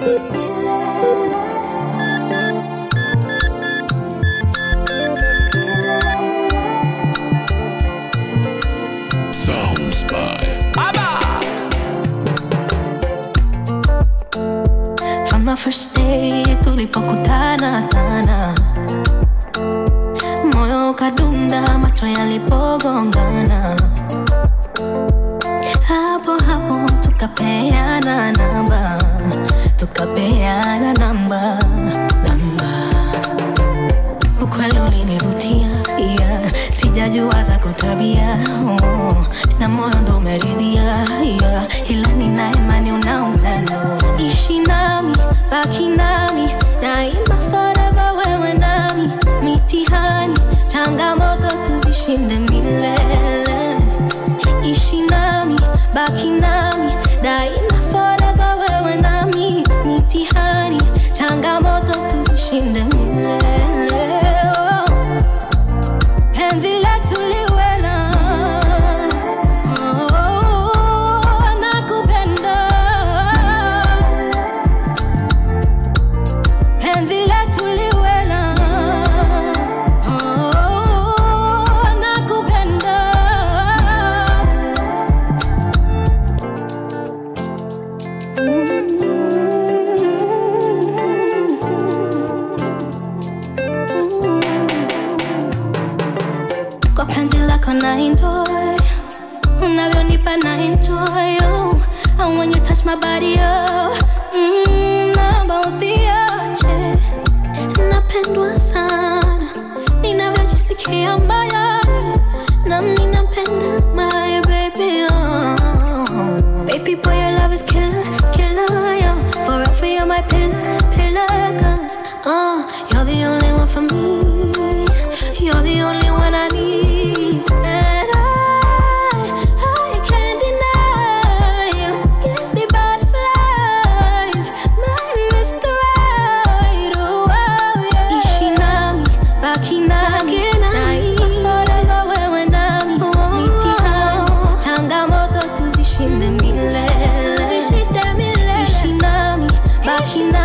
Sounds by From the first day tulipokutana tana, moyo ukadunda, macho yalipogongana, hapo hapo tukapeana namba, tukapeana namba, namba. Ukweli ulinivutia, yeah. sijajua za kutabia oh. na moyo ndo umeridhia yeah. ila nina imani una upendo, ishi nami, baki nami daima, forever wewe nami, mitihani, changamoto tuzishinde milele, ishi nami, baki nami daima, forever wewe nami, mitihani, changamoto tuzishinde milele oh. Penzi letu liwe na oh, nakupenda. Penzi letu liwe na oh, nakupenda. Kwa penzi lako na enjoy unavyonipa na enjoy oh. And when you touch my body oh. mm, naomba usiache napendwa sana ninavyojisikia moyoni nami napenda my baby oh. baby boy your love is killer killer yo forever you're my pillar pillar cause oh, you're the only one for me you're the only one I need and I I can't deny you give me butterflies my Mr. Right oh, oh yeah ishi nami baki nami daima forever wewe nami mitihani changamoto tuzishinde milele ishi nami baki nami